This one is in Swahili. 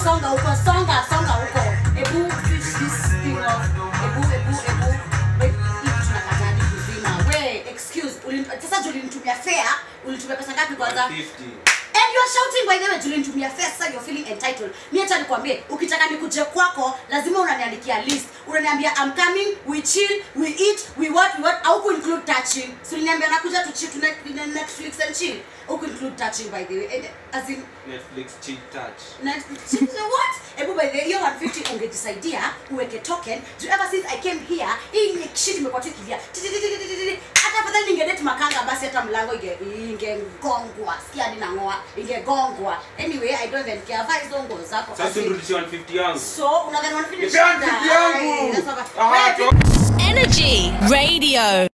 songa huko songa songa huko ebu switch this thing off ebu ebu ebu Wait, hii tunakata hadi kuzima we excuse ulin- sasa juu ulinitumia fare ulinitumia pesa ngapi kwanza 50 And you are shouting by the way tulinitumia fare sasa you're feeling entitled. Mimi acha nikwambie ukitaka nikuje kwako lazima unaniandikia list. Unaniambia I'm coming, we chill, we eat, we what, we what au ku include touching. So uliniambia nakuja tu chill to net- Netflix and chill. Au ku include touching by the way. And, as in Netflix cheat touch Netflix so what? Ebu by the way hiyo 150 ungejisaidia uweke token. Do ever since I came here hii ni shit imekuwa tu ikilia. Tititititititi. Hata afadhali ningedet makanga basi hata mlango inge ingegongwa. Sikia hadi nang'oa ingegongwa. Anyway, I don't even care. Vaa hizo nguo zako. sasa nirudishie 150 yangu So unadhani wanafinish Nipea 150 yangu. That's what- Ah, Wewe, to- Energy Radio.